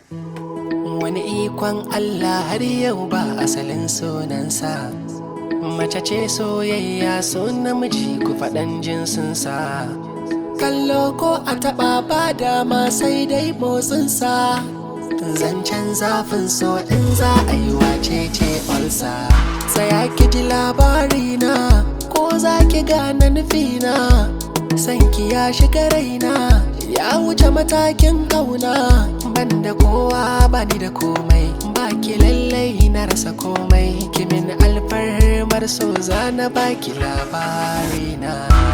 wani ikon Allah har yau ba asalin sunansa mace ce soyayya so namiji ku faɗan jinsinsa kallo ko a taɓa ba dama sai dai motsinsa zancen zafin so in za a yi wace ce olsa tsaya ki ji labarina ko za ki gane nufina sanki ya shiga raina ya wuce matakin kauna banda kowa bani da komai baki lallai na rasa komai kimin alfarmar so zana baki labarina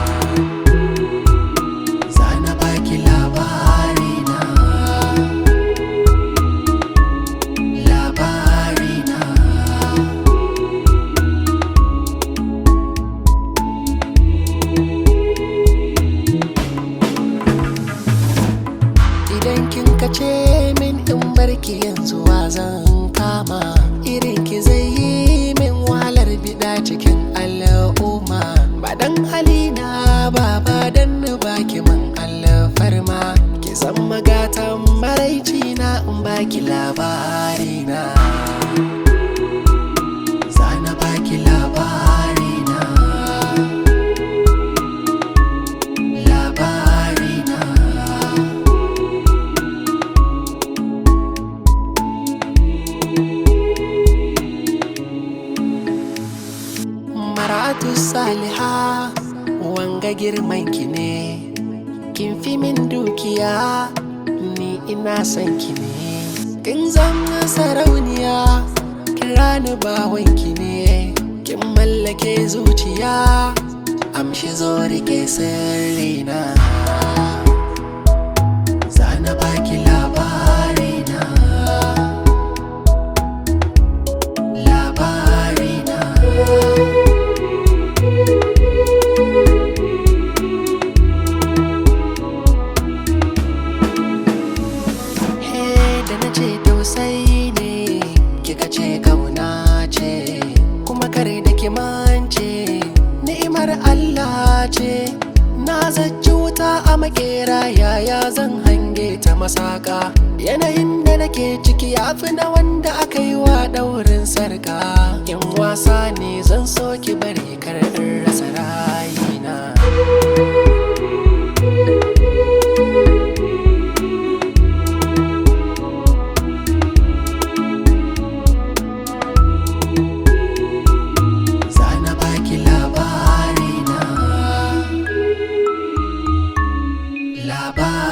zana baki labarina labarina idan kin kace min in barki yanzu wa zan kama irin ki zai yi min wahalar bida cikin al'umma ba dan halina ba ba dan na baki min alfarma ki san magatan maraici na in baki labarina zana baki labarina labarina Maratu Saliha wanga girman ki ne kin fi min dukiya ni ina son ki ne kin zama sarauniya kira ni bawan ki ne kin mallake zuciya amshi zo rike sirrina zana baki labarina labarina He da na ce tausayi ne kika ce kauna ce kuma kare da ki mance ni'imar Allah ce na zaci wuta a makera yaya zan hange ta masaka yanayin da nake ciki ya fi na wanda aka yi wa daurin sarka in wasa ne zan so ki bari kar in rasa rayina Zana baki labarina Labarina